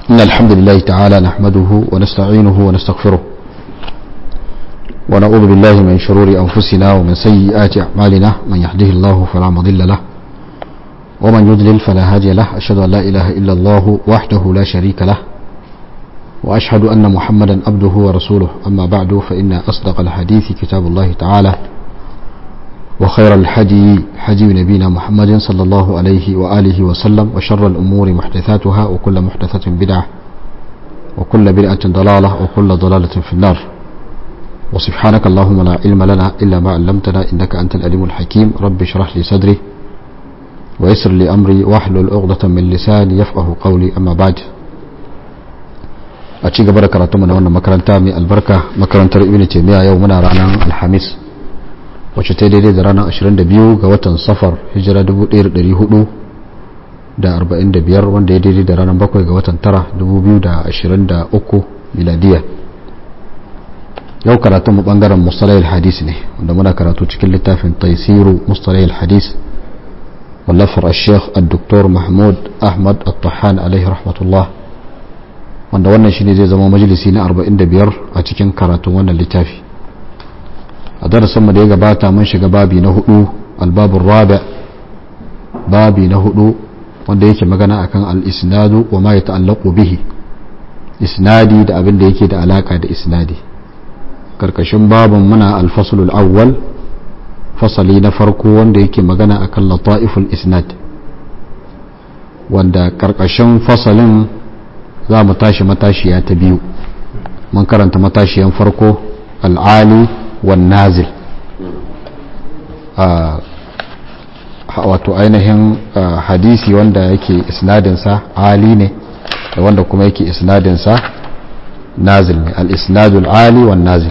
إن الحمد لله تعالى نحمده ونستعينه ونستغفره ونعوذ بالله من شرور أنفسنا ومن سيئات أعمالنا من يهده الله فلا مضل له ومن يضلل فلا هادي له أشهد أن لا إله إلا الله وحده لا شريك له وأشهد أن محمدا عبده ورسوله أما بعد فإن أصدق الحديث كتاب الله تعالى وخير الحدي حدي نبينا محمد صلى الله عليه وآله وسلم وشر الأمور محدثاتها وكل محدثة بدعة وكل بدعة ضلالة وكل ضلالة في النار وسبحانك اللهم لا علم لنا إلا ما علمتنا إنك أنت الأليم الحكيم رب اشرح لي صدري ويسر لي أمري واحلل عقدة من لساني يفقه قولي أما بعد a ci gaba da karatu na wannan makaranta mai albarka makarantar ibn taymiya yau muna ranar alhamis wacce ta daidai da ranar 22 ga watan safar hijira 1445 wanda ya daidai da ranar 7 ga watan tara 2023 miladiya yau karatun mu bangaren mustalayil hadis ne wanda muna karatu cikin littafin taisiru mustalayil hadis wallafar al-sheikh al-doktor mahmud ahmad al-tahan alaihi rahmatullah wanda wannan shine zai zama majalisi na 45 a cikin karatun wannan littafi a darasin mu da ya gabata mun shiga babi na hudu albabun rabi babi na hudu wanda yake magana akan al-isnadu wa ma yata'allaqu bihi isnadi da abin da yake da alaka da isnadi karkashin babin muna al-fasl al-awwal fasali na farko wanda yake magana akan lata'iful isnad wanda karkashin fasalin za mu tashi matashiya ta biyu mun karanta matashiyan farko al'ali wan nazil wato ainihin hadisi wanda yake isnadinsa ali ne da wanda kuma yake isnadinsa nazil ne al-isnadul ali wan nazil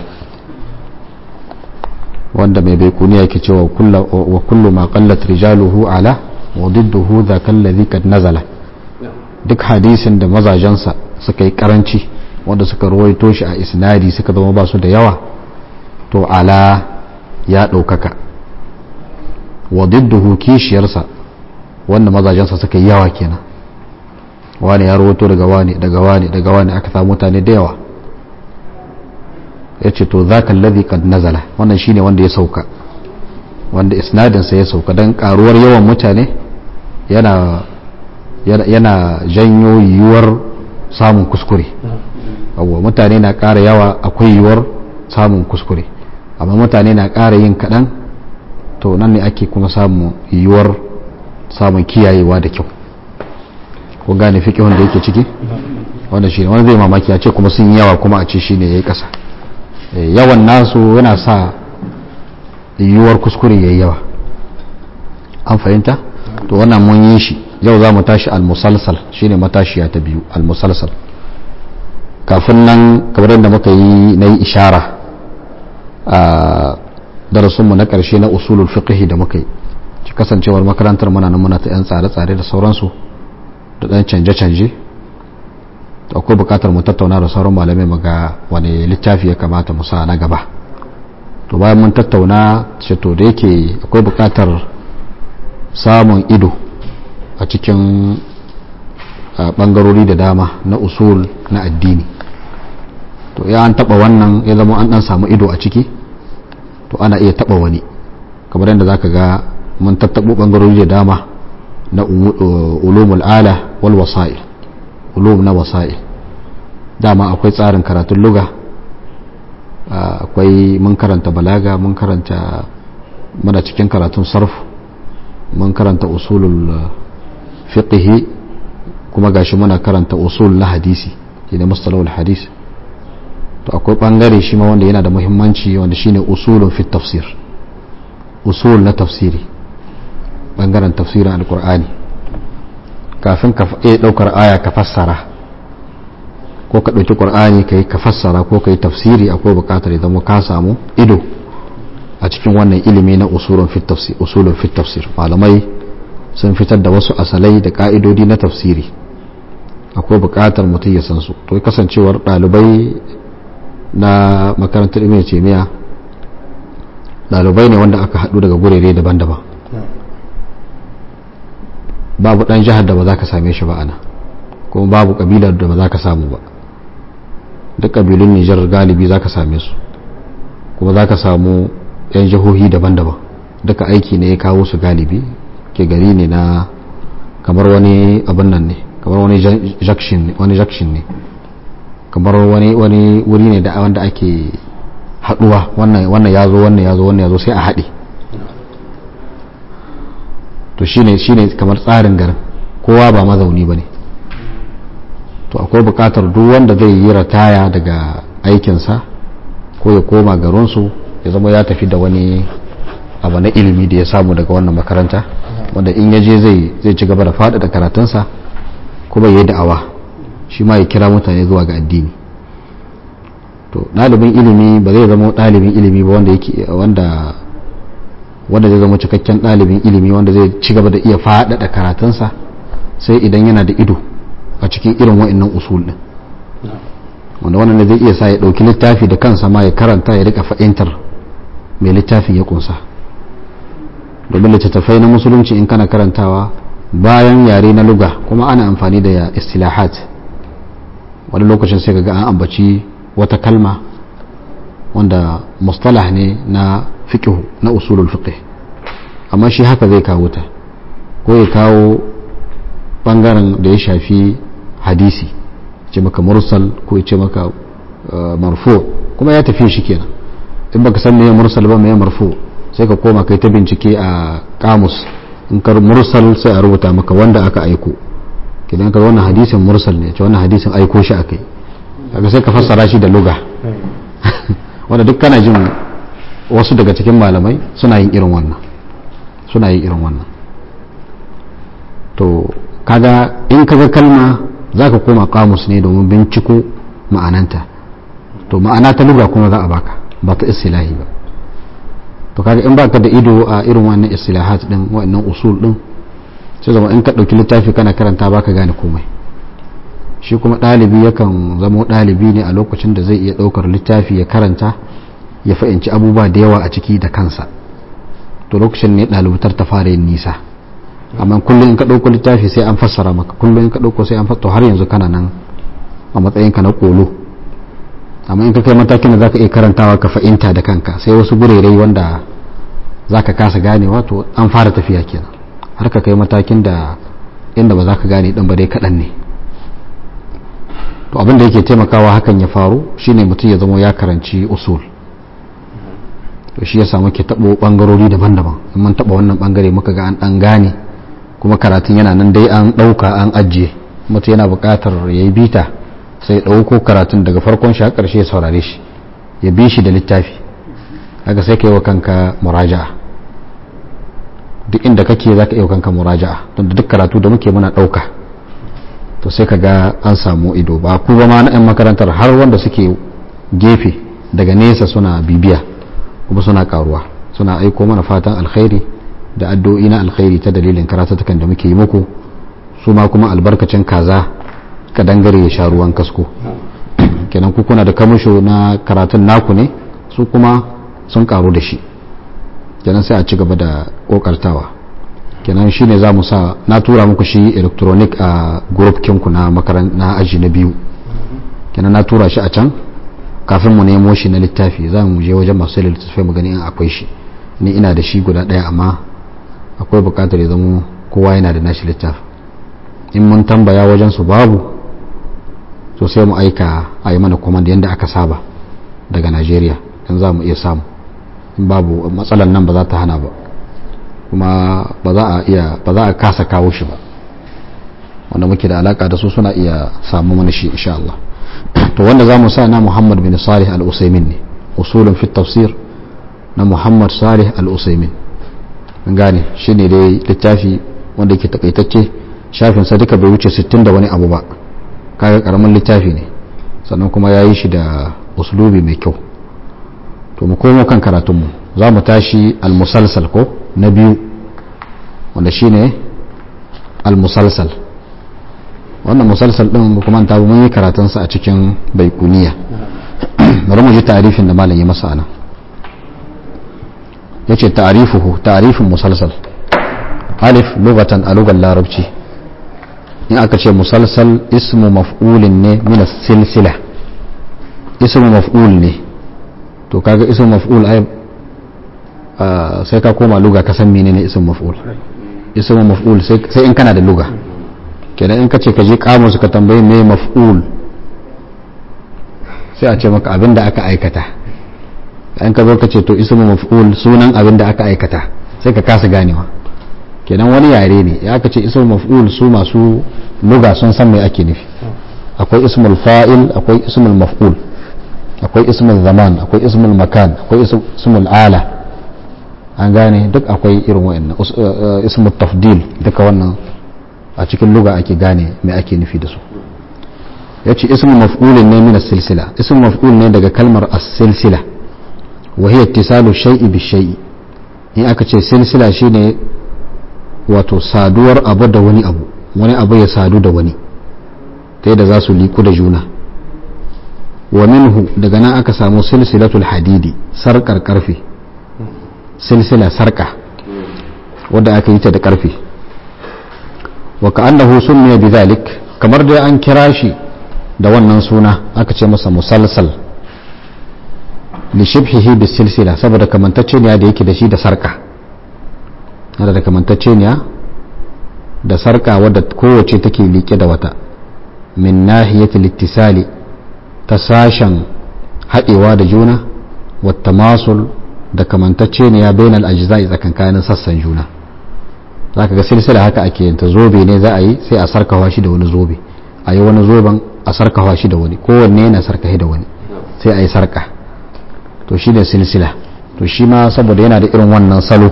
wanda mai baikuni yake cewa wa kullu ma qallat rijaluhu ala wa didduhu dhaka alladhi kad nazala duk hadisin da mazajensa suka yi karanci wanda suka ruwaito shi a isnadi suka zama ba su da yawa to ala ya ɗaukaka wa didduhu kishiyarsa wanda mazajensa suka yi yawa kenan wani ya ruwaito daga wani daga wani daga wani aka samu mutane da yawa ya ce to za ka lazi kad nazala wannan shine wanda ya sauka wanda isnadinsa ya sauka don karuwar yawan mutane yana yana janyo yiwuwar samun kuskure abuwa mutane na ƙara yawa akwai yiwuwar samun kuskure amma mutane na ƙara yin kaɗan to nan ne ake kuma samun yiwuwar samun kiyayewa da kyau ko gane fi wanda yake ciki wanda shi wanda zai mamaki a ce kuma sun yawa kuma a ce shi ne ya yi ƙasa yawan nasu yana sa yiwuwar kuskure ya yi yawa an fahimta to wannan mun yi shi yau za mu tashi al-musalsal shine matashiya ta biyu al-musalsal kafin nan kamar yadda muka yi na yi ishara a darasinmu na ƙarshe na usulul fiqh da muka yi ci kasancewar makarantar muna nan muna ta yan tsare-tsare da sauransu da ɗan canje-canje akwai buƙatar mu tattauna da sauran malamai mu ga wani littafi ya kamata mu sa na gaba to bayan mun tattauna ce to da yake akwai buƙatar samun ido a cikin bangarori da dama na usul na addini to ya an taba wannan ya zama an dan samu ido a ciki to ana iya taba wani kamar yadda zaka ga mun tattabo bangarori da dama na ulumul ala wal wasa'il ulum na wasa'il dama akwai tsarin karatun luga akwai mun karanta balaga mun karanta muna cikin karatun sarf mun karanta usulul fiqhi kuma gashi muna karanta usul na hadisi shine mustalahul hadis to akwai bangare shi ma wanda yana da muhimmanci wanda shine usulun fi tafsir usul na tafsiri bangaren tafsirin alkur'ani kafin ka iya daukar aya ka fassara ko ka dauki qur'ani kai ka fassara ko kai tafsiri akwai bukatar idan mu ka samu ido a cikin wannan ilimi na usulun fi tafsir usulun fi tafsir malamai sun fitar da wasu asalai da ka'idodi na tafsiri akwai buƙatar mutum ya san su to kasancewar ɗalibai na makarantar ibn taymiya ɗalibai ne wanda aka haɗu daga gurere daban-daban babu ɗan jihar da ba za ka same shi ba ana kuma babu kabilar da ba za ka samu ba duk kabilun nijar galibi za ka same su kuma za ka samu 'yan jihohi daban-daban duka aiki ne ya kawo su galibi ke gari ne na kamar wani abin nan ne kamar wani jakshin ne kamar wani wuri ne da wanda ake haduwa wannan ya zo wannan ya zo wannan ya zo sai a haɗe to shine shine kamar tsarin garin kowa ba mazauni ba ne to akwai bukatar duk wanda zai yi rataya daga aikinsa ko ya koma garinsu ya zama ya tafi da wani abu na ilimi da ya samu daga wannan makaranta wanda in ya je zai ci gaba da faɗaɗa karatunsa kuma ya yi da'awa shi ma ya kira mutane zuwa ga addini to ɗalibin ilimi ba zai zama ɗalibin ilimi ba wanda yake wanda wanda zai zama cikakken ɗalibin ilimi wanda zai ci gaba da iya faɗaɗa karatunsa sai idan yana da ido a cikin irin wa'annan usul ɗin wanda wannan zai iya sa ya ɗauki littafi da kansa ma ya karanta ya rika fahimtar mai littafin ya kunsa domin littattafai na musulunci in kana karantawa bayan yare na luga kuma ana amfani da istilahat wani lokacin sai ga an ambaci wata kalma wanda mustalah ne na fiqh na usulul fiqh amma shi haka zai kawo ta ko ya kawo bangaren da ya shafi hadisi ce maka mursal ko ya ce maka marfu kuma ya tafi shi kenan in baka san meye mursal ba meye marfu sai ka koma kai ta bincike a kamus in kar mursal sai a rubuta maka wanda aka aiko kidan ka wannan hadisin mursal ne ce wannan hadisin aiko shi akai kaga sai ka fassara shi da luga wanda duk kana jin wasu daga cikin malamai suna yin irin wannan suna yin irin wannan to kaga in kaga kalma zaka koma kamus ne domin binciko ma'ananta to ma'ana ta luga kuma za a baka ba ta istilahi ba to kaga in baka da ido a irin wannan istilahat din wannan usul din sai zama in ka dauki littafi kana karanta baka gane komai shi kuma ɗalibi yakan zamo ɗalibi ne a lokacin da zai iya ɗaukar littafi ya karanta ya fahimci abubuwa da yawa a ciki da kansa to lokacin ne ɗalibutar ta fara yin nisa amma kullum in ka ɗauko littafi sai an fassara maka kullum in ka ɗauko sai an fassara har yanzu kana nan a matsayinka na kolo amma in ka kai matakin da zaka iya karantawa ka fahimta da kanka sai wasu gurerai wanda zaka kasa ganewa to an fara tafiya kenan har ka kai matakin da inda ba za ka gane ɗan ba dai kaɗan ne to abin da yake taimakawa hakan ya faru shine mutum ya zama ya karanci usul to shi yasa muke taɓo ɓangarori daban-daban in mun taɓa wannan ɓangare muka ga an ɗan gane kuma karatun yana nan dai an ɗauka an ajiye mutum yana buƙatar ya yi bita sai ɗauko karatun daga farkon shi har ƙarshe ya saurare shi ya bi shi da littafi haka sai ka yi wa kanka muraja'a duk inda kake za ka yi wa kanka muraja'a don duk karatu da muke muna ɗauka to sai ka ga an samu ido ba ku ba ma na 'yan makarantar har wanda suke gefe daga nesa suna bibiya kuma suna karuwa suna aiko mana fatan alkhairi da addu'o'i na alkhairi ta dalilin karatutukan da muke yi muku su ma kuma albarkacin kaza ka dangare ya sha ruwan kasko kenan ku kuna da kamusho na karatun naku ne su kuma sun karu da shi kenan sai a ci gaba da kokartawa kenan shine za mu sa na tura muku shi electronic a group kinku na makaran na aji na biyu kenan na tura shi a can kafin mu nemo shi na littafi za mu je wajen masu littattafai mu gani in akwai shi ni ina da shi guda ɗaya amma akwai buƙatar ya zama kowa yana da nashi littafi in mun tambaya wajen su babu so sai mu aika a yi mana command yadda aka saba daga najeriya in za mu iya samu in babu matsalan nan ba za ta hana ba kuma ba za a iya ba za a kasa kawo shi ba wanda muke da alaka da su suna iya samu mana shi insha Allah to wanda za mu sa na Muhammad bin Salih al-Usaimin ne usulun fi tafsir na Muhammad Salih al-Usaimin an gane shine dai littafi wanda yake takaitacce shafin sa duka bai wuce 60 da wani abu ba kaga karamin littafi ne sannan kuma yayi shi da uslubi mai kyau to mu komo kan karatunmu za mu tashi al-musalsal ko na biyu wanda shine al-musalsal wannan musalsal din kuma ta mun yi karatunsa a cikin baikuniya bari mu ji ta'arifin da malam ya masa ana yace ta'rifuhu ta'rifin musalsal alif lugatan a lugar larabci in aka ce musalsal ismu maf'ulin ne min silsila ismu maf'ul ne to kaga ismu maf'ul ai sai ka koma luga ka san menene ismu maf'ul ismu maf'ul sai in kana da luga kenan in ka ce ka je kamus ka tambayi me maf'ul sai a ce maka abin da aka aikata in ka zo ka ce to ismu maf'ul sunan abin da aka aikata sai ka kasa ganewa kenan wani yare ne ya aka ce ismu maf'ul su masu luga sun san me ake nufi akwai ismul fa'il akwai ismul maf'ul akwai ismul zaman akwai ismul makan akwai ismul ala an gane duk akwai irin wa'annan ismul tafdil duka wannan a cikin luga ake gane me ake nufi da su ya ce ismu maf'ulin ne min silsila ismu maf'ul ne daga kalmar as-silsila wa hiya ittisalu shay'i bi shay'i in aka ce silsila shine wato saduwar abu da wani abu wani abu ya sadu da wani ta yadda za su liku da juna wa minhu daga nan aka samu silsilatul hadidi sarkar karfe silsila sarka wadda aka yi ta da karfe wa ka'annahu summiya bidhalik kamar da an kira shi da wannan suna aka ce masa musalsal li shibhihi bis silsila saboda kamantacceniya da yake da shi da sarka yana da kamantacceniya da sarka wadda kowace take liƙe da wata min nahiyatil ittisali ta sashen haɗewa da juna wata masul da kamantacceniya bainal ajza'i tsakankanin sassan juna za ka ga silsila haka ake yanta zobe ne za a yi sai a sarkawa shi da wani zobe a yi wani zoben a sarkawa shi da wani kowanne yana sarkahi da wani sai a yi sarka to shi ne silsila to shi ma saboda yana da irin wannan salo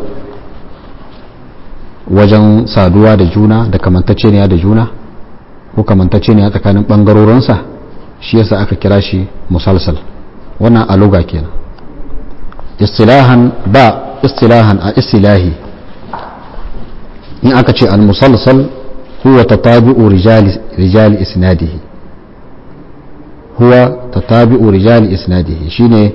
wajen saduwa da juna da kamantacceniya da juna ko kamantacceniya tsakanin ɓangarorinsa shi yasa aka kira shi musalsal wannan aluga kenan istilahan ba istilahan a istilahi in aka ce al-musalsal huwa tatabi'u rijali rijali isnadihi huwa tatabi'u rijali isnadihi shine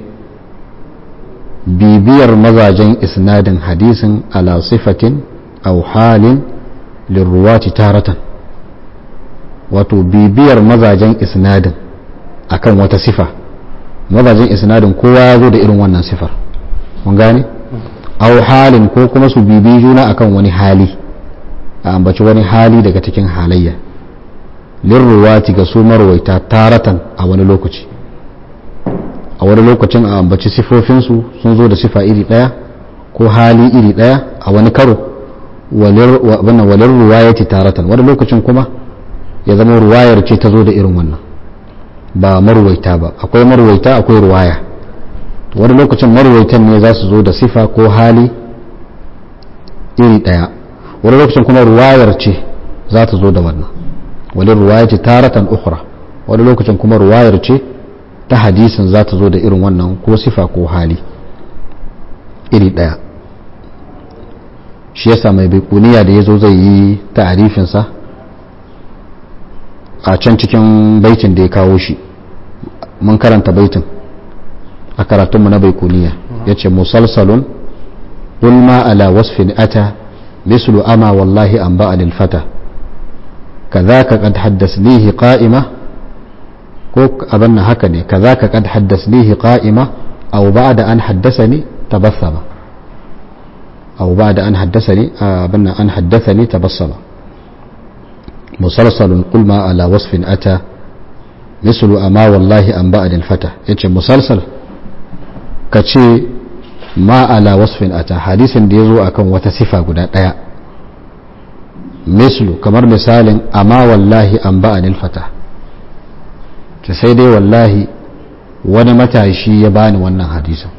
bibiyar mazajen isnadin hadisin ala sifatin aw halin lirruwati taratan wato bibiyar mazajen isnadin akan wata sifa mazajen isnadin kowa ya zo da irin wannan sifar mun gane aw halin ko kuma su bibi juna akan wani hali a ambaci wani hali daga cikin halayya lirruwati ga su marwaita taratan a wani lokaci a wani lokacin a ambaci sifofinsu sun zo da sifa iri ɗaya ko hali iri ɗaya a wani karo walir ruwayati taratan wani lokacin kuma ya zama ruwayar ce ta zo da irin wannan ba marwaita ba akwai marwaita akwai ruwaya wani lokacin marwaitan ne za su zo da sifa ko hali iri ɗaya wani lokacin kuma ruwayar ce za ta zo da wannan wani ruwaya ce taratan ukhra wani lokacin kuma ruwayar ce ta hadisin za ta zo da irin wannan ko sifa ko hali iri ɗaya shi yasa mai baikuniya da ya zo zai yi ta'arifinsa a can cikin baitin da ya kawo shi mun karanta baitin a karatunmu na baikuniya ya ce musalsalun ulma ala wasfin ata mislu ama wallahi an ba'a lilfata كذاك قد حدثنيه قائمة ko abin nan haka ne kaza ka kad haddasnihi qa'ima aw ba'da an haddasani tabassama aw ba'da an haddasani abin nan an haddathani tabassama musalsalun qul ma ala wasfin ata mislu ama wallahi an ba'd al fata yace musalsal kace ma ala wasfin ata hadisin da yazo akan wata sifa guda daya mislu kamar misalin amma wallahi an ba'd al fata ta sai dai wallahi wani matashi ya bani wannan hadisin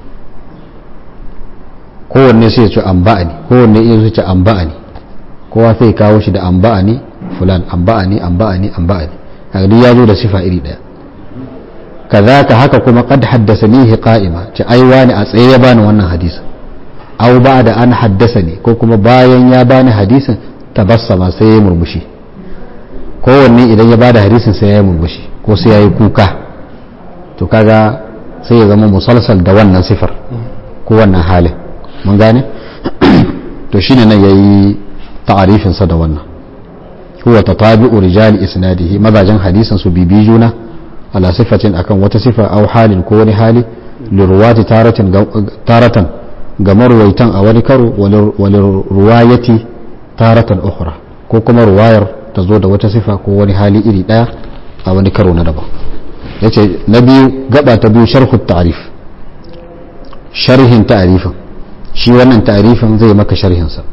kowanne sai ya ce an ba'ani kowanne iya su ce an ba'ani kowa sai kawo shi da an ba'ani fulan an ba'ani an ba'ani an ba'ani haka ya zo da sifa iri daya kazaka haka kuma qad haddathanihi qa'ima ce ai wani a tsaye ya bani wannan hadisin aw da an haddasani ko kuma bayan ya bani hadisin tabassama sai ya murmushi kowanne idan ya bada hadisin sai ya murmushi ko sai ya yi kuka to kaga sai ya zama musalsal da wannan sifar ko wannan halin mun gane to shine nan yayi ta'arifinsa da wannan huwa tatabi'u rijali isnadihi mazajen hadisin su bibi juna ala sifatin akan wata sifa aw halin ko wani hali lirwati taratin taratan ga marwaitan a wani karo wani ruwayati taratan ukhra ko kuma ruwayar ta zo da wata sifa ko wani hali iri daya a wani karo na daban yace na biyu gaba ta biyu sharhu ta'rif sharhin ta'rifin shi wannan ta'rifin zai maka sharhin sa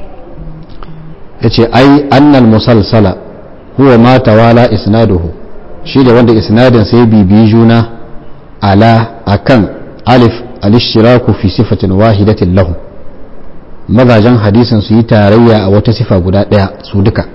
yace ai annal musalsala huwa ma tawala isnaduhu shi da wanda isnadin sai bibiyi juna ala akan alif al-ishtiraku fi sifatin wahidatin lahum mazajen hadisin su yi tarayya a wata sifa guda daya su duka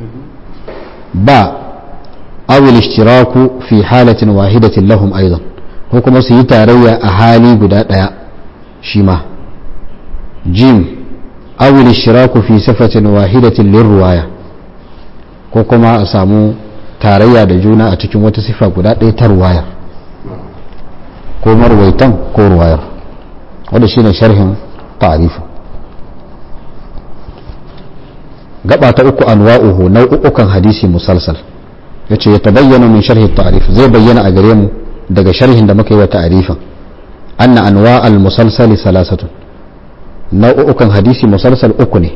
ba awil ishtiraku fi halatin wahidatin lahum aidan ko kuma su yi tarayya a hali guda daya shi ma jim awil ishtiraku fi sifatin wahidatin lirruwaya ko kuma a samu tarayya da juna a cikin wata sifa guda ɗaya ta ruwayar ko marwaitan ko ruwayar wanda shine sharhin ta'rifin gaba ta uku anwa'uhu nau'ukan hadisi musalsal yace ya tabayyana min sharhi ta'rif zai bayyana a gare mu daga sharhin da muka yi wa ta'rifin anna anwa'al musalsali salasatun nau'ukan hadisi musalsal uku ne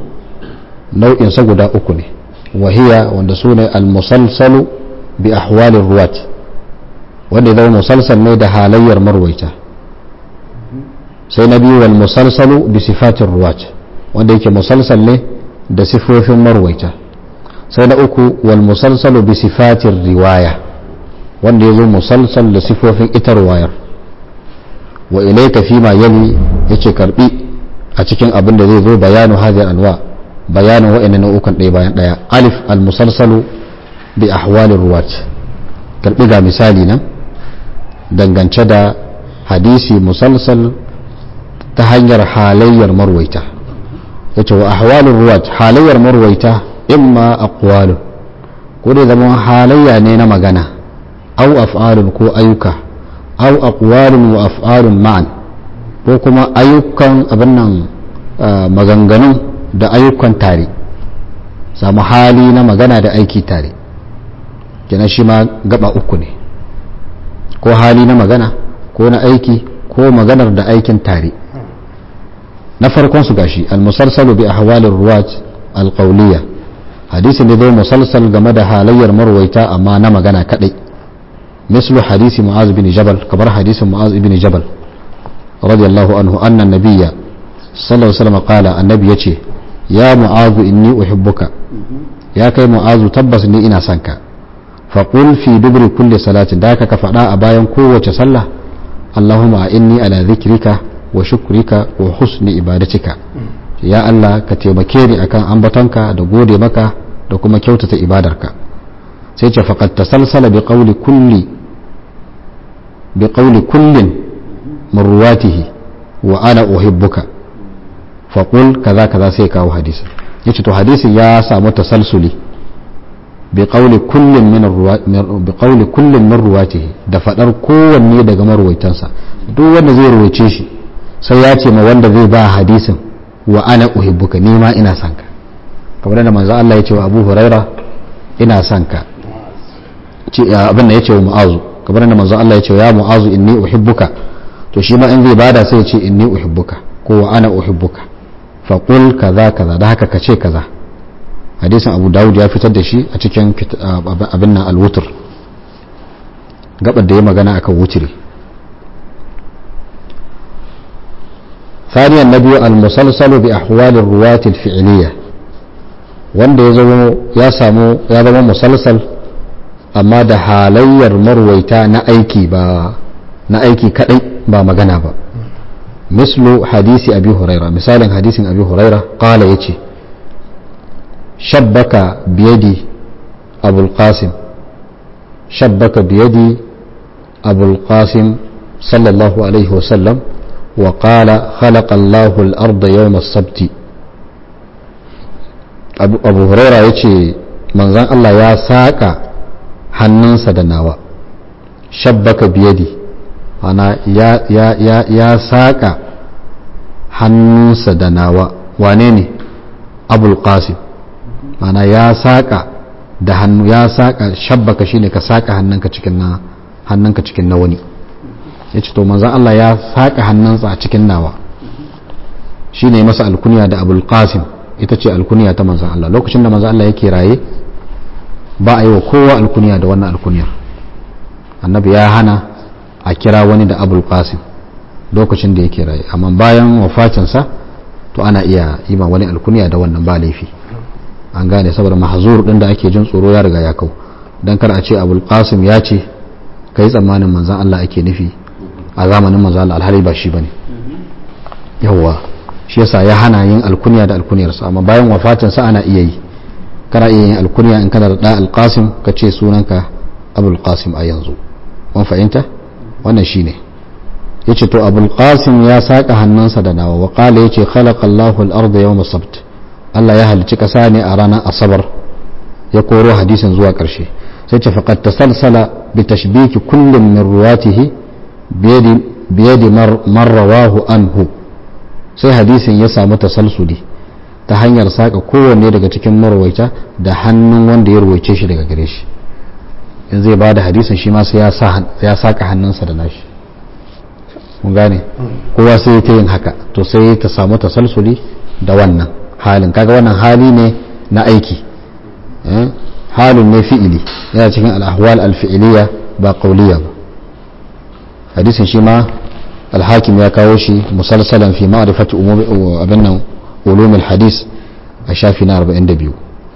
nau'in sa guda uku ne wahiya wanda sune al-musalsalu bi ahwalir ruwat wanda zama musalsal ne da halayyar marwaita sai na biyu wal musalsalu bi sifatir ruwat wanda yake musalsal ne da sifofin marwaita sai na uku wal musalsalu bi sifatir riwaya wanda ya zo musalsal da sifofin ita riwayar wa ilayka fi ma yali yace karbi a cikin abin da zai zo bayanu hadhihi anwa bayanin wa'annan nau'ukan ɗaya bayan ɗaya alif al musalsalu bi ahwalir ruwat karbi ga misali nan dangance da hadisi musalsal ta hanyar halayyar marwaita yace wa ahwalur ruwat halayyar marwaita imma aqwalu ko dai zama halayya ne na magana aw af'alun ko ayyuka aw aqwalun wa af'alun ma'an ko kuma ayyukan abin nan maganganun da ayyukan tare samu hali na magana da aiki tare kenan shi ma gaba uku ne ko hali na magana ko na aiki ko maganar da aikin tare na farkon su gashi al-musalsalu bi ahwalir ruwat al-qawliya hadisi ne zai musalsal game da halayyar marwaita amma na magana kadai mislu hadisi mu'az bin jabal kamar hadisin mu'az bin jabal radiyallahu anhu anna nabiyya sallallahu alaihi wasallam qala annabi yace ya mu'az inni uhibbuka ya kai mu'azu tabbas ni ina son ka faqul fi dubri kulli salatin da ka faɗa a bayan kowace sallah allahumma inni ala dhikrika wa shukrika wa husni ibadatika ya Allah ka taimake ni akan ambatonka da gode maka da kuma kyautata ibadarka sai ce faqad tasalsala bi qawli kulli bi qawli kullin min ruwatihi wa ana uhibbuka faqul kaza kaza sai kawo hadisi yace to hadisi ya samu tasalsuli bi qawli kullin min bi qawli kullin min ruwatihi da fadar kowanne daga marwaitansa duk wanda zai ruwaice shi sai ya ce ma wanda zai ba hadisin wa ana uhibbuka ni ma ina son ka kamar da manzo Allah ya ce wa Abu Huraira ina son ka ce abin da ya ce wa Mu'azu kamar da manzo Allah ya ce ya Mu'azu inni uhibbuka to shi ma in zai bada sai ya ce inni uhibbuka ko wa ana uhibbuka fa qul kaza kaza da haka ka ce kaza hadisin Abu Dawud ya fitar da shi a cikin abin nan al-wutr gabar da ya magana akan wutri ثانيا النبي المسلسل بأحوال الرواة الفعلية wanda ya zama ya samu ya zama musalsal amma da halayyar marwaita na aiki ba na aiki kadai ba magana ba mislu hadisi abi huraira misalin hadisin abi huraira qala yace shabbaka biyadi abul qasim shabbaka biyadi abul qasim sallallahu alaihi wasallam وقال خلق الله الأرض يوم السبت أبو, أبو هريرة يتي من ذن الله يا ساكا hannun da nawa shabbaka biyadi ana ya, ya, ya, ya saƙa hannunsa da nawa wane ne abul qasim mana ya saka da hannu ya saka shabbaka shine ka saka hannunka cikin na hannunka cikin na wani yace to manzon Allah ya saka hannunsa a cikin nawa shine masa alkunya da Abul Qasim ita ce alkunya ta manzon Allah lokacin da manzon Allah yake raye ba a yi wa kowa alkunya da wannan alkunyar annabi ya hana a kira wani da Abul Qasim lokacin da yake raye amma bayan wafatinsa to ana iya yi ma wani alkunya da wannan ba laifi an gane saboda mahzur din da ake jin tsoro ya riga ya kau dan kar a ce abul qasim ya ce kai tsammanin manzon Allah ake nufi a zamanin manzon Allah alhali ba shi bane yawwa shi yasa ya hana yin alkunya da alkunyar sa amma bayan wafatin sa ana iya yi kana iya yin alkunya in kana da da alqasim ka ce sunanka abul qasim a yanzu mun fahimta wannan shine yace to abul qasim ya saka hannunsa da nawa wa qala yace khalaqa Allahu al-ardha yawm as-sabt Allah ya halicci kasa ne a ranar asabar ya koro hadisin zuwa karshe sai ce faqad tasalsala bi tashbiki kullin min ruwatihi bi yadi man rawahu anhu sai hadisin ya samu tasalsuli ta hanyar saka kowanne daga cikin marwaita da hannun wanda ya ruwaice shi daga gare shi in zai bada hadisin shi ma sai ya saka hannunsa da nashi mun gane kowa sai ta yin haka to sai ta samu tasalsuli da wannan halin kaga wannan hali ne na aiki halin ne fi'ili yana cikin al'ahwal alfi'iliya ba qauliya ba hadisin shi ma alhakim ya kawo shi musalsalan fi ma'rifati umumi abin nan ulum alhadis a shafi na 42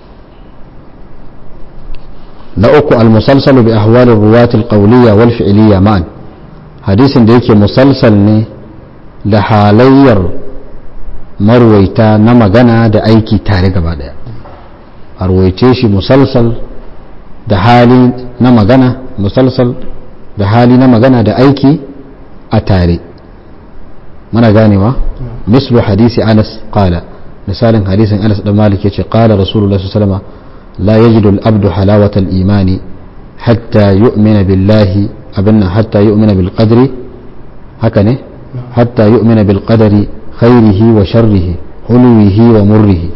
na uku almusalsalu bi ahwal ruwat alqawliya wal fi'liya ma'an hadisin da yake musalsal ne da halayyar marwaita na magana da aiki tare gaba daya a ruwaice shi musalsal da hali na magana musalsal da hali na magana da aiki a tare mana ganewa mislu hadisi anas qala misalin hadisin anas dan malik yace qala rasulullah sallallahu alaihi wasallam la yajidu al-abdu halawata al-imani hatta yu'mina billahi abinna hatta yu'mina bil qadri haka ne hatta yu'mina bil qadari khairihi wa sharrihi hulwihi wa murrihi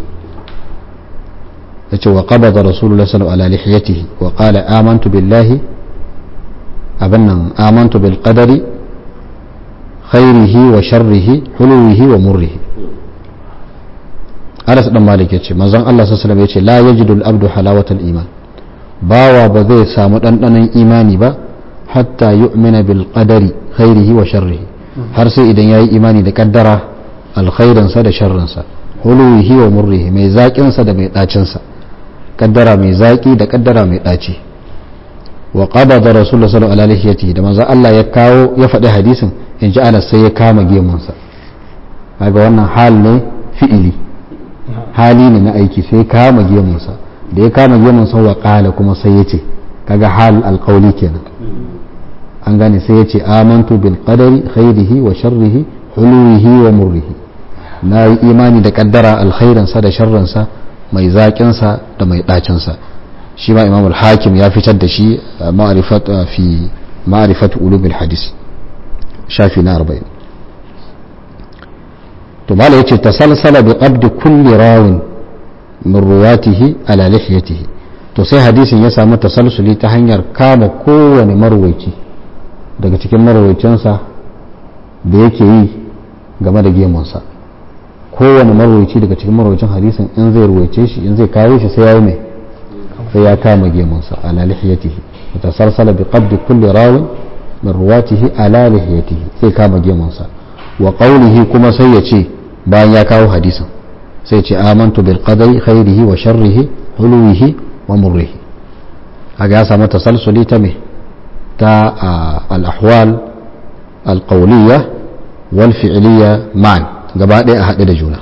yace wa qabada rasulullah sallallahu ala lihiyatihi wa qala amantu billahi abannan amantu bil qadari khairihi wa sharrihi hulwihi wa murrihi Anas dan Malik yace manzon Allah sallallahu alaihi wasallam yace la yajidu al abdu halawatal iman bawa ba zai samu dandanon imani ba hatta yu'mina bil qadari khairihi wa sharrihi har sai idan yayi imani da kaddara alkhairinsa da sharrinsa huluwihi wa murrihi mai zaƙinsa da mai ɗacinsa kaddara mai zaƙi da kaddara mai ɗaci wa qabada rasulullah sallallahu alaihi wasallam da manzo Allah ya kawo ya faɗi hadisin in ji Anas sai ya kama gemunsa kaga wannan hal ne fi'ili hali ne na aiki sai ya kama gemunsa da ya kama gemunsa wa qala kuma sai ya ce kaga hal alqawli kenan an gane sai ya ce amantu bil qadari khairihi wa sharrihi huluwihi wa murrihi na yi imani da kaddara alkhairinsa da sharrinsa mai zaƙinsa da mai ɗacinsa shi ma imam al-hakim ya fitar da shi fi ma'rifat ulumul hadis shafi na 40 to mala yace tasalsala bi qabd kulli rawin min ruwatihi ala lihiyatihi to sai hadisin ya samu tasalsuli ta hanyar kama kowane marwaici daga cikin marwaicinsa da yake yi game da gemunsa kowane marwaici daga cikin marwaicin hadisin in zai ruwaice shi in zai kawo shi sai ya yi mai sai ya kama gemunsa ala lihiyatihi mutasalsala bi qabdi kulli rawin min ruwatihi ala lihiyatihi sai kama gemunsa wa qawlihi kuma sai ya ce bayan ya kawo hadisin sai ce amantu bil qadari khairihi wa sharrihi hulwihi wa murrihi kaga ya samu tasalsuli ta me ta al ahwal al qawliya wal fi'liya ma'an gaba ɗaya a haɗe da juna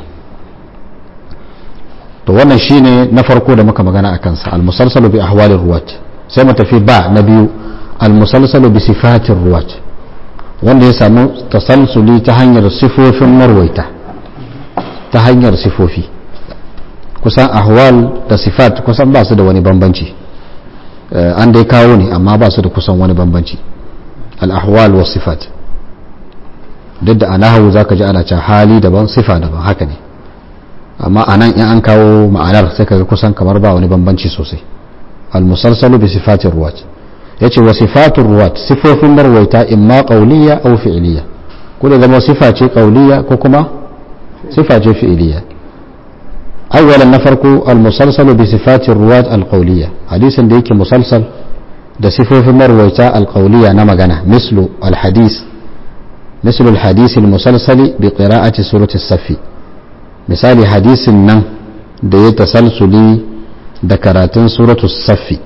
to wannan shine na farko da muka magana a kansa al-musalsalu bi ahwalir ruwat sai mu tafi ba na biyu al-musalsalu bi sifatir ruwat wanda ya samu tasalsuli ta hanyar sifofin marwaita ta hanyar sifofi kusan ahwal da sifat kusan ba su da wani bambanci an dai kawo ne amma ba su da kusan wani bambanci al-ahwal wa sifat duk da a nahawu za ka ji ana can hali daban sifa daban haka ne amma anan in an kawo ma'anar sai kaga kusan kamar ba wani bambanci sosai al-musalsalu bi sifatir ruwat yace wa sifatur ruwat sifofin marwaita imma qawliya aw fi'liya ko da zama sifa ce qawliya ko kuma sifa ce fi'liya awwalan na farko al-musalsalu bi sifatir ruwat al-qawliya hadisin da yake musalsal da sifofin marwaita al-qawliya na magana mislu al-hadis mislu al-hadis al-musalsali bi qira'ati surati as-safi misali hadisin nan da ya tasalsuli da karatun suratu safi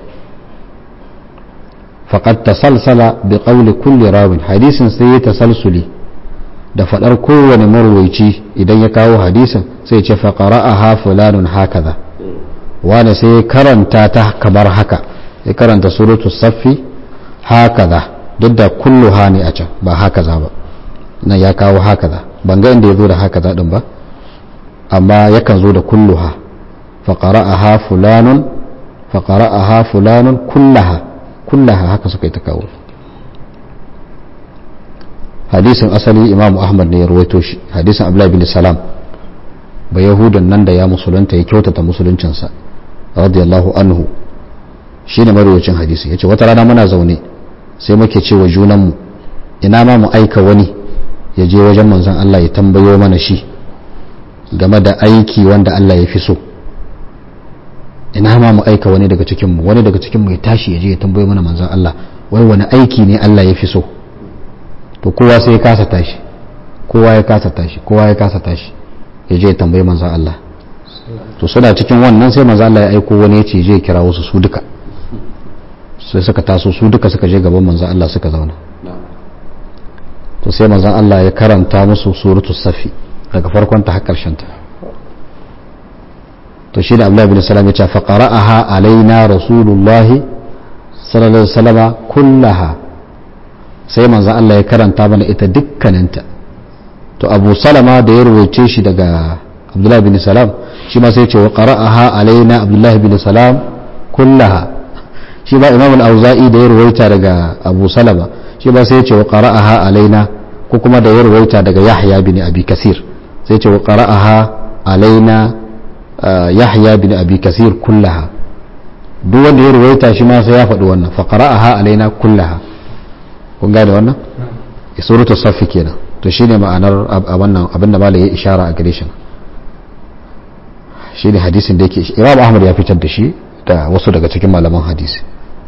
faƙad tasalsala bi ƙauli kulli rawin hadisin sai ya tasalsuli da faɗar kowane marwaici idan ya kawo hadisin sai ce faƙara a ha fulanun hakaza wanda sai ya karanta ta kamar haka ya karanta suratu safi hakaza duk da kullu ha ne a can ba hakaza ba nan ya kawo hakaza ban ga inda ya zo da hakaza din ba amma yakan zo da kulluha faƙara'aha fulanun faƙara'aha fulanun kullaha kullaha haka suka yi ta kawo hadisin asali imamu ahmad ne ya rawaito shi hadisin abdullahi bin salam ba yahudan nan da ya musulunta ya kyautata musuluncinsa radiyallahu anhu shi ne marwacin hadisi ya ce wata rana muna zaune sai muke ce wa junanmu ina ma mu aika wani ya je wajen manzon Allah ya tambayo mana shi game da aiki wanda Allah ya fi so ina ma mu aika wani daga cikinmu wani daga cikinmu ya tashi ya je ya tambayo mana manzon Allah wai wani aiki ne Allah ya fi so to kowa sai ya kasa tashi kowa ya kasa tashi kowa ya kasa tashi ya je ya tambayi manzon Allah to suna cikin wannan sai manzon Allah ya aiko wani ya ce je ya kira wasu su duka sai suka taso su duka suka je gaban manzon Allah suka zauna to sai manzon Allah ya karanta musu suratul safi daga farkon ta har karshen ta to shi da Abdullahi bin Salam ya ce fa qara'aha alaina rasulullah sallallahu alaihi wasallam kullaha sai manzon Allah ya karanta mana ita dukkaninta to Abu Salama da ya rubuce shi daga Abdullahi bin Salam shi ma sai ya ce wa qara'aha alaina Abdullahi bin Salam kullaha shi ba Imam al-Auza'i da ya ruwaita daga Abu Salama shi ba sai ya ce wa qara'aha alaina ko kuma da ya ruwaita daga Yahya bin Abi Kasir sai ce wa qara'aha alaina Yahya bin Abi Kasir kullaha duk wanda ya ruwaita shi ma sai ya faɗi wannan fa qara'aha alaina kullaha kun gane wannan suratul safi kenan to shine ma'anar a wannan abinda malai ya ishara a gare shi shine hadisin da yake Imam Ahmad ya fitar da shi da wasu daga cikin malaman hadisi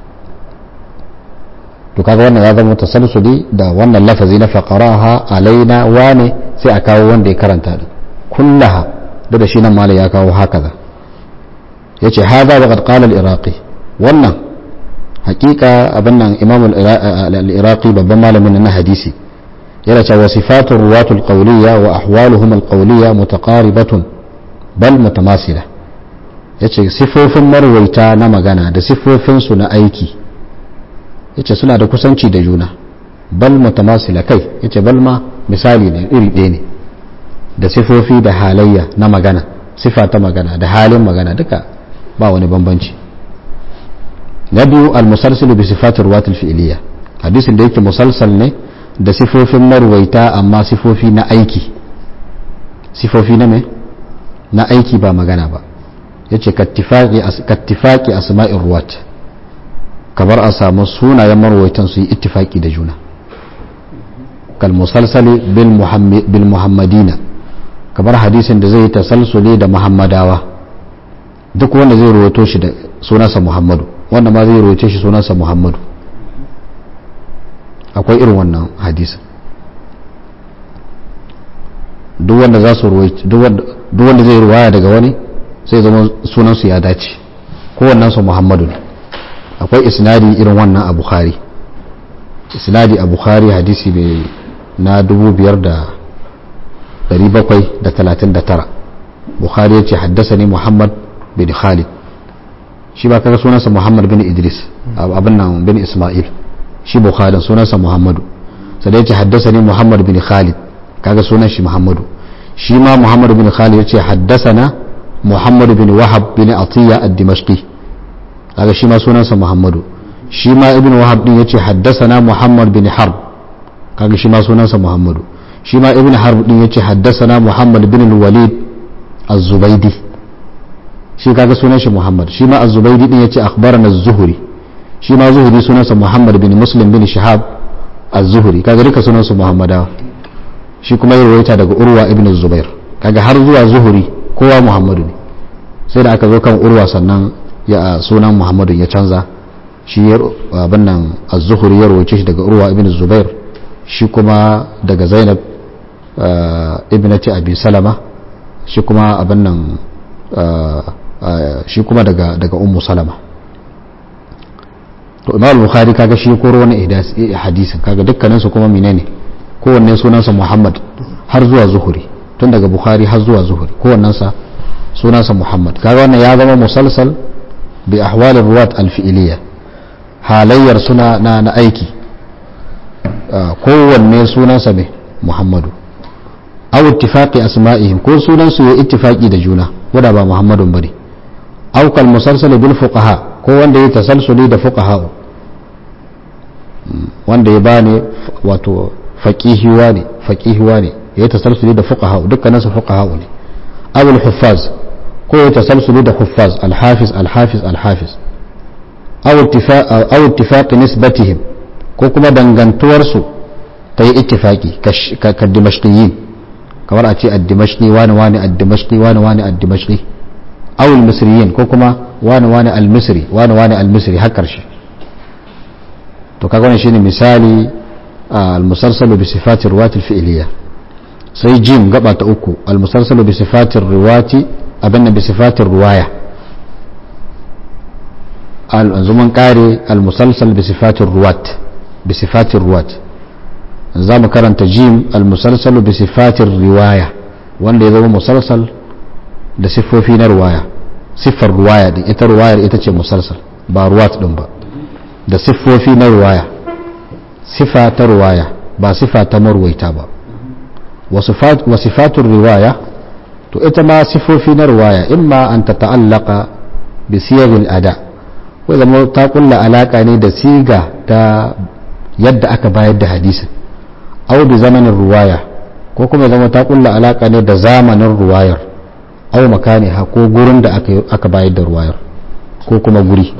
to kaga wannan ya zama tasalsuli da wannan lafazi na faqaraha alaina wane sai a kawo wanda ya karanta din kullaha da da shi nan malai ya kawo hakaza yace hada wa qad qala al-iraqi wannan hakika abin nan imam al-iraqi babban malamin na hadisi yana cewa sifatu ruwatul qawliya wa ahwaluhum al-qawliya mutaqaribatun bal mutamasila yace sifofin marwaita na magana da sifofin su na aiki yace suna da kusanci da juna bal mutamasila kai yace bal ma misali ne iri ɗaya ne da sifofi da halayya na magana sifa ta magana da halin magana duka ba wani bambanci na biyu al-musalsilu bi sifatir ruwatul fi'liya hadisin da yake musalsal ne da sifofin marwaita amma sifofi na aiki sifofi na me na aiki ba magana ba yace kattifaqi asma'ir ruwat kamar a samu sunayen marwaitan su yi ittifaki da juna kal musalsali bil muhammadina kamar hadisin da zai tasalsuli da muhammadawa duk wanda zai rawaito shi da sunansa muhammadu wanda ma zai rawaito shi sunansa muhammadu akwai irin wannan hadisin duk wanda za su duk wanda zai ruwaya daga wani sai zama sunansu ya dace kowannensu muhammadu ne akwai isnadi irin wannan a bukhari isnadi a bukhari hadisi mai na 5739 bukhari ya ce haddasa ne muhammad bin khalid shi ba kaga sunansa muhammad bin idris abin nan bin ismail shi bukhari sunansa muhammadu sai ya ce haddasa ne muhammad bin khalid kaga sunan shi muhammadu shi ma muhammad bin khalid ya ce haddasa na muhammad bin wahab bin atiya ad-dimashqi kaga shi ma sunansa muhammadu shi ma ibn wahab din ya ce haddasa na muhammad bin harb kaga shi ma sunansa muhammadu shi ma ibn harb din ya ce haddasa na muhammad bin walid az-zubaydi shi kaga sunan shi muhammad shi ma az-zubaydi din yace akhbarana az-zuhri shi ma zuhri sunansa muhammad bin muslim bin shihab az-zuhri kaga duka sunansu muhammadawa shi kuma ya rawaita daga urwa ibn zubair kaga har zuwa zuhuri kowa muhammadu ne sai da aka zo kan urwa sannan ya sunan muhammadu ya canza shi ya abin nan az-zuhri ya rawaice shi daga urwa ibn zubair shi kuma daga zainab ibnati abi salama shi kuma abin nan shi kuma daga daga ummu salama to imam bukhari kaga shi koro wani hadisin kaga dukkanin su kuma menene kowanne sunansa muhammad har zuwa zuhuri tun daga bukhari har zuwa zuhuri kowannensa sunansa muhammad kaga wannan ya zama musalsal bi ahwal ruwat alfi'iliya halayyar suna na na aiki kowanne sunansa mai muhammadu aw ittifaqi asma'ihim ko sunansu ya ittifaqi da juna wanda ba muhammadun bane aw kal musalsal bil fuqaha ko wanda ya tasalsuli da fuqaha wanda ya bani wato faqihiwa ne faqihiwa ne ya tasalsuli da fuqaha dukkanin su fuqaha ne aw al huffaz ko ya tasalsuli da huffaz al hafiz al hafiz al hafiz aw ittifaq aw ittifaq nisbatihim ko kuma dangantuwar su ta yi ittifaqi ka dimashqiyin kamar a ce ad-dimashqi wani wani ad-dimashqi wani wani ad-dimashqi aw al-misriyin ko kuma wani wani al-misri wani wani al-misri har karshe to kaga wannan shine misali al-musalsalu bi sifati riwayat al-fi'liyya sai jim gaba ta uku al-musalsalu bi sifati riwayati abinna bi sifati riwaya al-anzuman kare al-musalsal bi sifati riwayat bi sifati riwayat za mu karanta jim al-musalsalu bi sifati riwaya wanda ya zama musalsal da siffofi na ruwaya siffar ruwaya din ita ruwayar ita ce musalsal ba ruwat din ba da siffofi na ruwaya sifa ta ruwaya ba sifa ta marwaita ba wa sifatun riwaya to ita ma siffofi na ruwaya imma an ta ta'allaka bi siyagil ada ko zama ta kulla alaka ne da siga ta yadda aka bayar da hadisin au bi zamanin ruwaya ko kuma zama ta kulla alaka ne da zamanin ruwayar au makani ha ko gurin da aka bayar da ruwayar ko kuma guri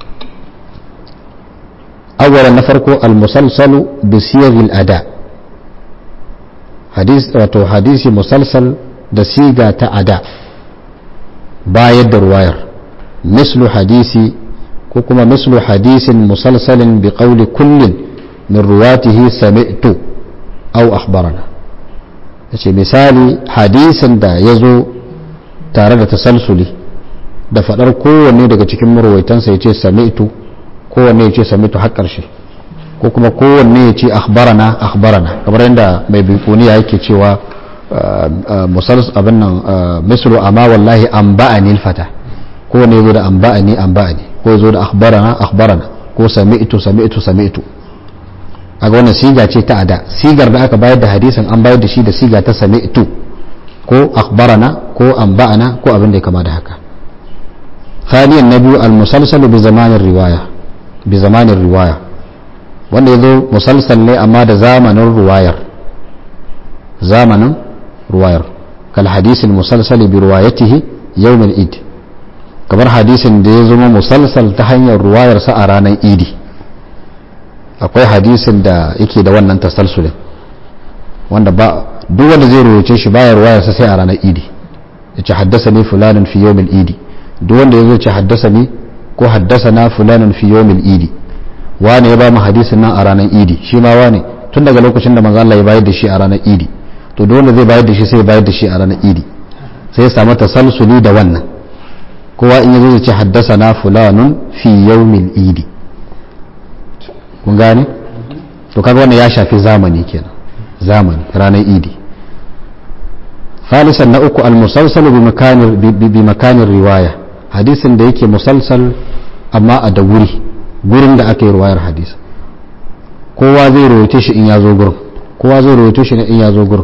awwalan na farko al-musalsalu bi siyaghil ada hadis wato hadisi musalsal da siga ta ada bayar da ruwayar mislu hadisi ko kuma mislu hadisin musalsalin bi qawli kullin min ruwatihi sami'tu aw akhbarana yace misali hadisin da ya zo tare da tasalsuli da fadar kowanne daga cikin marwaitansa ya ce sami'tu kowanne ya ce sami'tu har ƙarshe ko kuma kowanne ya ce akhbarana akhbarana kamar yadda mai bikuniya yake cewa musals abin nan misru amma wallahi an ba'ani fata kowanne ya zo da an ba'ani an ba'ani ko ya zo da akhbarana akhbarana ko sami'tu sami'tu sami'tu a ga wannan siga ce ta ada sigar da aka bayar da hadisin an bayar da shi da siga ta sami'tu ko akhbarana ko anba'ana ko abin da ya kama da haka ثانيا النبي المسلسل بزمان الرواية بزمان الرواية wanda ya zo musalsal ne amma da zamanin ruwayar zamanin ruwayar kal hadisin musalsali bi ruwayatihi yawmin id kamar hadisin da ya zama musalsal ta hanyar ruwayarsa a ranar idi akwai hadisin da yake da wannan tasalsulin wanda ba duk wanda zai ruwace shi baya ruwayarsa sai a ranar idi ya ce haddasa ne fulanin fi yawmin idi duk wanda ya zo ce haddasa ne ko haddasa na fulanin fi yawmin idi wane ya ba mu hadisin nan a ranar idi shi ma wane tun daga lokacin da manzo Allah ya bayar da shi a ranar idi to duk wanda zai bayar da shi sai ya bayar da shi a ranar idi sai ya samu tasalsuli da wannan kowa in yazo ya ce haddasa na fulanun fi yawmin idi kun gane to kaga wannan ya shafi zamani kenan zamani ranar idi ثالثا نأكو المسلسل بمكان بمكان الرواية حديث da yake musalsal amma a da wuri gurin da aka yi ruwayar hadisi kowa zai rawaito shi in ya zo gurin kowa zai rawaito shi in ya zo gurin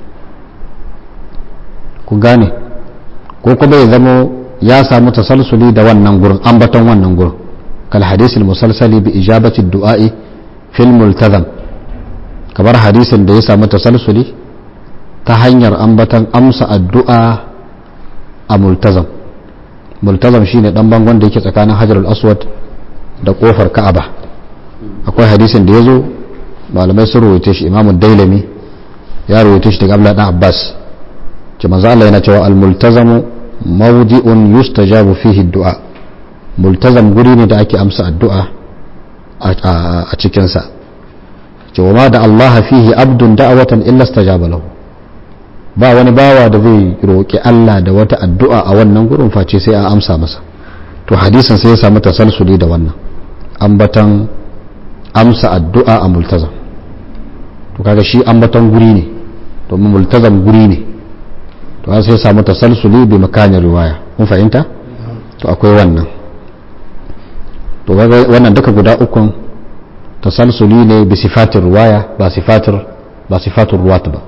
ku gane ko kuma ya zamo ya samu tasalsuli da wannan gurin ambaton wannan gurin kal hadisul musalsali bi ijabati du'a'i fil multazam kamar hadisin da ya samu tasalsuli ta hanyar ambatan amsa addu'a a multazam multazam shine dan bangon da yake tsakanin hajarul aswad da kofar ka'aba akwai hadisin da ya zo malamai sun rawaita shi imamun dailami ya rawaita shi daga abdullahi dan abbas ce manzo Allah yana cewa al multazamu mawdi'un yustajabu fihi du'a multazam guri ne da ake amsa addu'a a cikin sa ce wa ma da Allah fihi abdun da'awatan illa istajaba lahu ba wani bawa da zai roƙi Allah da wata addu'a a wannan gurin face sai a amsa masa to hadisin sai ya samu tasalsuli da wannan ambatan amsa addu'a a multazam to kaga shi ambatan guri ne domin multazam guri ne to sai ya samu tasalsuli bi makanin riwaya mun fahimta to akwai wannan to wannan duka guda ukun tasalsuli ne bi sifatir riwaya ba sifatir ba sifatur ruwat ba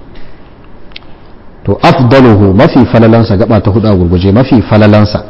to afdaluhu mafi falalansa gaba ta hudu a gurguje mafi falalansa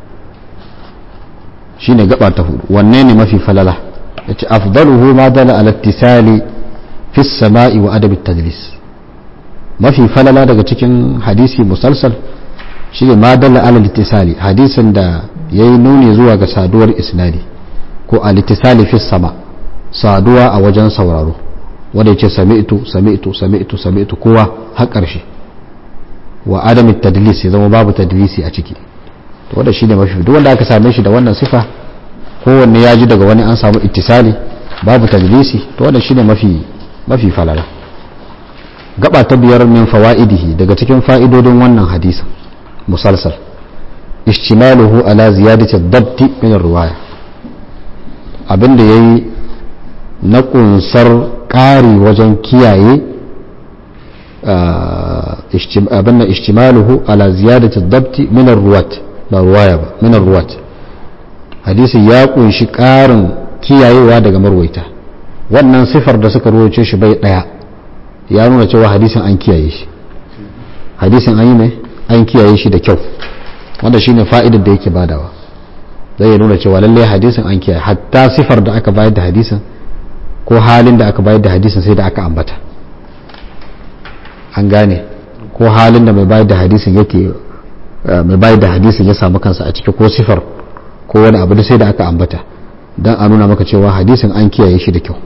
shine gaba ta hudu wanne ne mafi falala yace afdaluhu ma dala ala ittisali fi samai wa adab tadlis mafi falala daga cikin hadisi musalsal shine ma dala ala ittisali hadisin da yayi nuni zuwa ga saduwar isnadi ko al ittisali fi sama saduwa a wajen sauraro wanda yace sami'tu sami'tu sami'tu sami'tu kowa har ƙarshe wa adam tadlis ya zama babu tadlisi a ciki to wanda shine mafi duk wanda aka same shi da wannan sifa kowanne ya ji daga wani an samu ittisali babu tadlisi to wanda shine mafi mafi falala gaba ta biyar min fawaidihi daga cikin fa'idodin wannan hadisin musalsal ishtimaluhu ala ziyadati ad-dabt min ar-riwaya abinda yayi na kunsar ƙari wajen kiyaye abin ishtimaluhu ala ziyadati dabti min ruwat ba ruwaya ba min ruwat hadisi ya kunshi ƙarin kiyayewa daga marwaita wannan sifar da suka ruwace shi bai daya ya nuna cewa hadisin an kiyaye shi hadisin an yi mai an kiyaye shi da kyau wanda shine fa'idar da yake badawa zai nuna cewa lallai hadisin an kiyaye hatta sifar da aka bayar da hadisin ko halin da aka bayar da hadisin sai da aka ambata an gane ko halin da mai bayar da hadisin yake mai bayar da hadisin ya samu kansa a ciki ko sifar ko wani abu da sai da aka ambata don a nuna maka cewa hadisin an kiyaye shi da kyau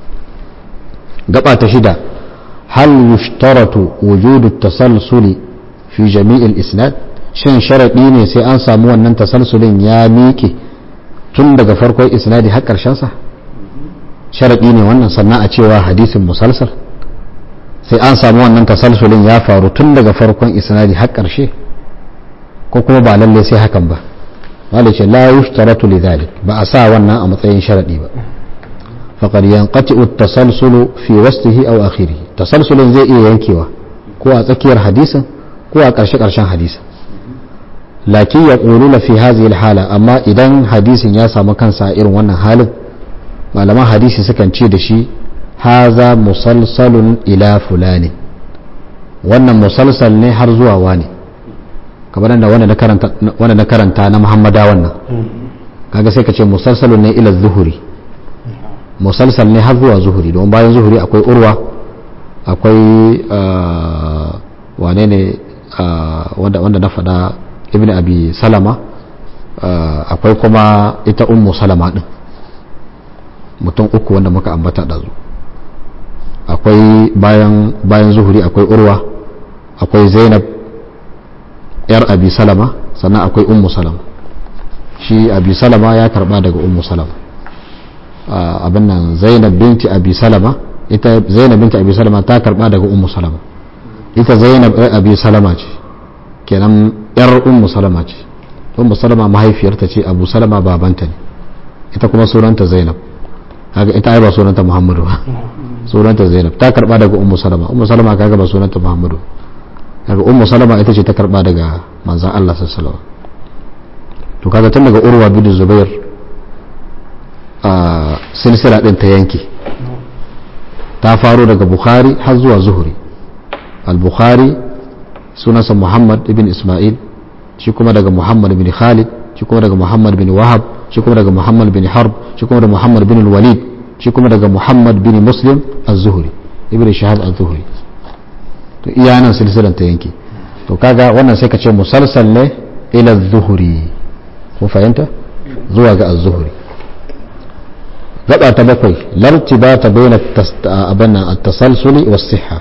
gaba ta shida hal yushtaratu wujudu tasalsuli fi jami'il isnad shin sharadi ne sai an samu wannan tasalsulin ya miƙe tun daga farkon isnadi har ƙarshen sa sharadi ne wannan sannan a cewa hadisin musalsal sai an samu wannan tasalsulin ya faru tun daga farkon isnadi har ƙarshe ko kuma ba lalle sai hakan ba wale ce la yushtaratu lidhalik ba a sa wannan a matsayin sharadi ba faqad yanqati'u at-tasalsulu fi wasfihi aw akhirih tasalsulin zai iya yankewa ko a tsakiyar hadisin ko a ƙarshe ƙarshen hadisin lakin yaquluna fi hadhihi al-hala amma idan hadisin ya samu kansa a irin wannan halin malaman hadisi sukan ce da shi haza musalsalun ila fulani wannan musalsal ne har zuwa wani kamar da wanda na karanta na muhammada wannan kaga sai ka ce musalsalun ne ila zuhuri musalsal ne har zuwa zuhuri don bayan zuhuri akwai urwa akwai wane ne wanda na faɗa ibn abi salama akwai kuma ita ummu salama din mutum uku wanda muka ambata ɗazu akwai bayan bayan zuhuri akwai urwa akwai zainab yar abi salama sannan akwai ummu salama shi abi salama ya karba daga ummu salama abin nan zainab binti abi salama ita zainab binti abi salama ta karba daga ummu salama ita zainab yar abi salama ce kenan yar ummu salama ce ummu salama mahaifiyarta ce abu salama babanta ne ita kuma sunanta zainab haka ita ai ba sunanta muhammadu ba sunanta zainab ta karba daga ummu salama ummu salama kaga ba sunanta muhammadu daga ummu salama ita ce ta karba daga manzan Allah sallallahu to kaga tun daga urwa bin zubair a silsila din ta yanke ta faro daga bukhari har zuwa zuhuri al-bukhari sunansa muhammad ibn isma'il shi kuma daga muhammad ibn khalid shi kuma daga muhammad bin wahab shi kuma daga muhammad bin harb shi kuma daga muhammad bin walid shi kuma daga muhammad bin muslim az-zuhri ibn shahab az-zuhri to iya nan silsilan ta yanke to kaga wannan sai ka ce musalsal ne ila zuhuri kun fahimta zuwa ga az-zuhri gaba ta bakwai lartibata baina abana at-tasalsuli was-sihha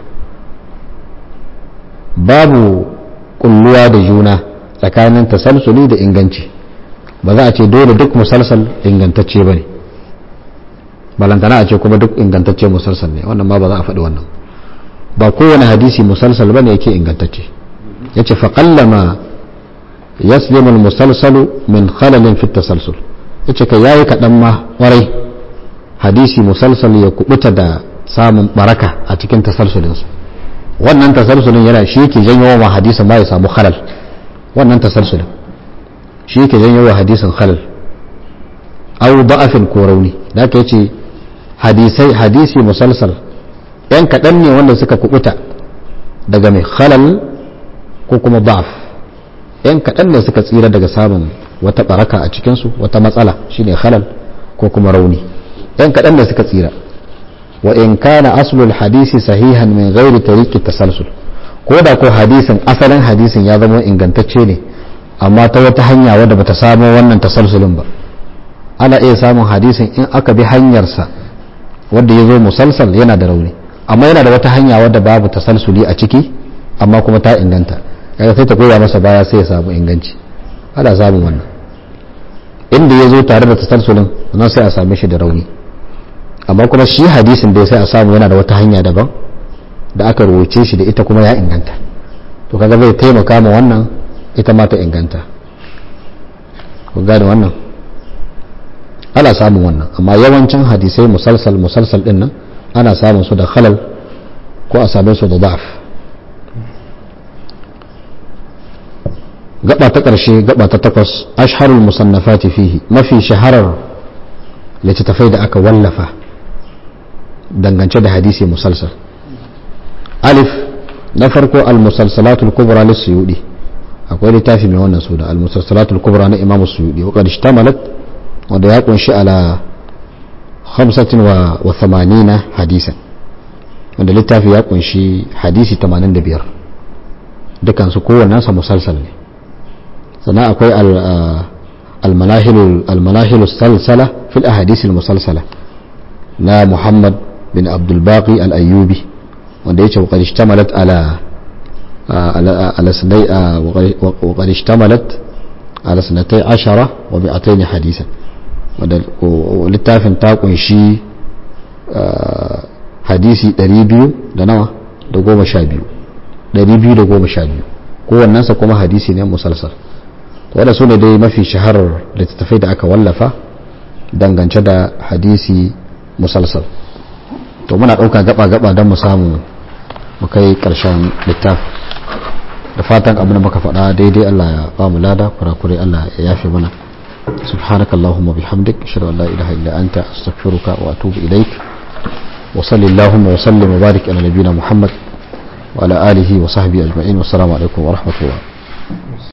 babu kulluwa da juna tsakanin tasalsuli da inganci ba za a ce dole duk musalsal ingantacce bane balantana a ce kuma duk ingantacce musalsal ne wannan ma ba za a faɗi wannan ba kowane hadisi musalsal bane yake ingantacce yace fa qallama yaslimu al-musalsalu min khalalin fi tasalsul yace kai yayi kadan ma kwarai hadisi musalsal ya kubuta da samun baraka a cikin tasalsulin su wannan tasalsulin yana shi yake janyo wa hadisin ma ya samu khalal wannan tasalsulin shi yake janyo wa hadisin khalal aw da'afin ko rauni da ka yace hadisai hadisi musalsal yan kadan ne wanda suka kubuta daga mai khalal ko kuma da'af yan kaɗan ne suka tsira daga samun wata baraka a cikinsu wata matsala shine halal ko kuma rauni yan kaɗan ne suka tsira wa in kana aslul hadisi sahihan min ghairi tariqi tasalsul ko da ko hadisin asalin hadisin ya zama ingantacce ne amma ta wata hanya wadda bata samu wannan tasalsulin ba ana iya samun hadisin in aka bi hanyarsa wadda ya zo musalsal yana da rauni amma yana da wata hanya wadda babu tasalsuli a ciki amma kuma ta inganta kaga sai ta goya masa baya sai ya samu inganci ana samun wannan inda ya zo tare da tasalsulin nan sai a same shi da rauni amma kuma shi hadisin dai sai a samu yana da wata hanya daban da aka rubuce shi da ita kuma ya inganta to kaga zai taimaka ma wannan ita ma ta inganta ku gane wannan ana samun wannan amma yawancin hadisai musalsal musalsal din nan ana samun su da khalal ko a same su da da'af gaba ta ƙarshe gaba ta takwas asharul musannafati fihi mafi shaharar littattafai da aka wallafa dangance da hadisi musalsal alif na farko al-musalsalatul kubra lis-suyudi akwai littafi mai wannan suna al-musalsalatul kubra na imam suyudi wa qad ishtamalat wanda ya kunshi ala 85 hadisan wanda littafi ya kunshi hadisi 85 dukan su kowannen sa musalsal ne sannan akwai al-manahilu salsala fil ahadisi al-musalsala na muhammad bin abdul baqi al-ayyubi wanda yace wa qad ishtamalat ala على سني وقد اشتملت على سنتي عشرة ومئتين حديثا littafin ta kunshi hadisi 200 da nawa da goma sha biyu 200 da goma sha biyu kowannensa kuma hadisi ne musalsal wadda su ne dai mafi shaharar littattafai da aka wallafa dangance da hadisi musalsal to muna ɗauka gaba-gaba don mu samu mu kai ƙarshen littafi da fatan abin da muka faɗa daidai Allah ya ba mu lada kurakure Allah ya yafe mana سبحانك اللهم وبحمدك أشهد أن لا إله إلا أنت أستغفرك وأتوب إليك وصل اللهم وسلم وبارك على نبينا محمد وعلى آله وصحبه أجمعين والسلام عليكم ورحمة الله